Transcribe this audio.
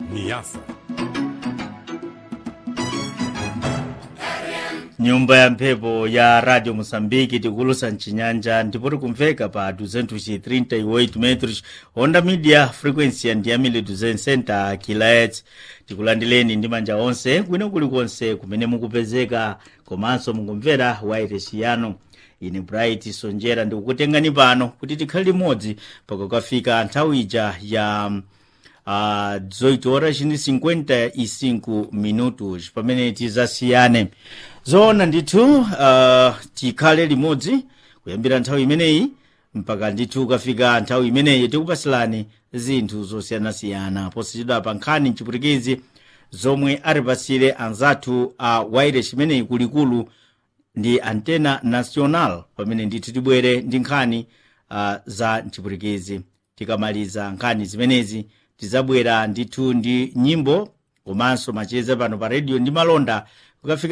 Niasa. nyumba ya mphepo ya radio moçambique tikulusa mcinyanja ndipo tikumveka pa 238 metros honda media frequency ya ndiyamile 200 kHz tikulandileni ndi manja onse kwino kulikonse kumene mukupezeka komanso mukumvera wairesi yanu ine bright sonjera ndikukutengani pano kuti tikhale limodzi pakukafika nthawi ija ya uh, 18 horas ndi 55 minutos pamene tizasiyane zoona ndithu uh, tikhale limodzi kuyambira nthawi imeneyi mpaka ndithu kafika nthawi imeneyi tikupasilani zinthu zosiyanasiyana posachedwa pa nkhani mchiputikizi zomwe atipasire anzathu a uh, wairesi imeneyi kulikulu ndi antena national pamene ndithu tibwere ndi nkhani uh, za mchiputikizi tikamaliza nkhani zimenezi tizabwera ndithu ndi nyimbo komanso macheza pano pa redio ndi malonda kukafika